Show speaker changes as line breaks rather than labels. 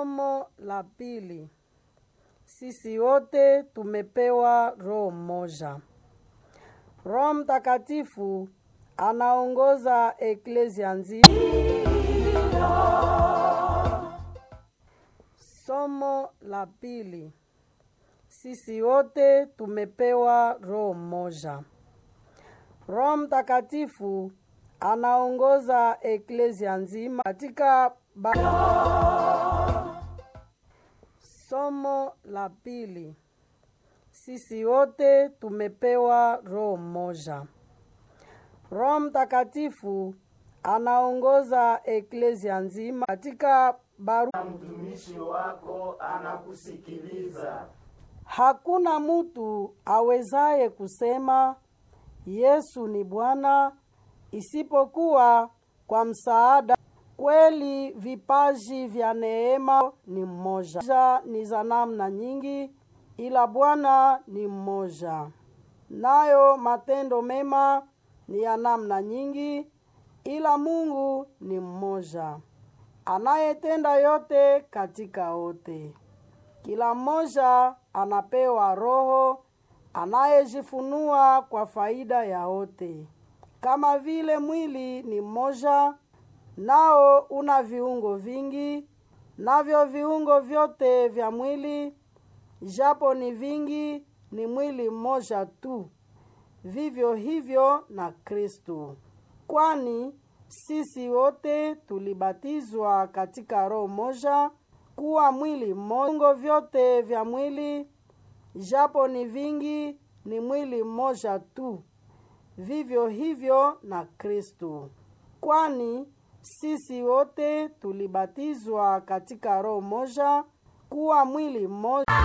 Somo la pili. Sisi wote tumepewa roho mmoja. Roho Mtakatifu anaongoza eklesia nzima. Somo la pili. Sisi wote tumepewa roho mmoja. Roho Mtakatifu anaongoza eklesia nzima katika ba... Somo la pili. Sisi wote tumepewa roho mmoja. Roho Mtakatifu anaongoza eklesia nzima katika baru...
mtumishi wako anakusikiliza.
Hakuna mutu awezaye kusema Yesu ni Bwana isipokuwa kwa msaada. Kweli vipaji vya neema ni mmoja, Ja ni za namna nyingi, ila Bwana ni mmoja. Nayo matendo mema ni ya namna nyingi, ila Mungu ni mmoja, anayetenda yote katika wote. Kila mmoja anapewa Roho anayejifunua kwa faida ya wote. Kama vile mwili ni mmoja, nao una viungo vingi, navyo viungo vyote vya mwili, japo ni vingi, ni mwili mmoja tu. Vivyo hivyo na Kristo, kwani sisi wote tulibatizwa katika roho moja kuwa mwili mmoja. Viungo vyote vya mwili, japo ni vingi, ni mwili mmoja tu. Vivyo hivyo na Kristo, kwani sisi wote tulibatizwa katika roho moja kuwa mwili mmoja.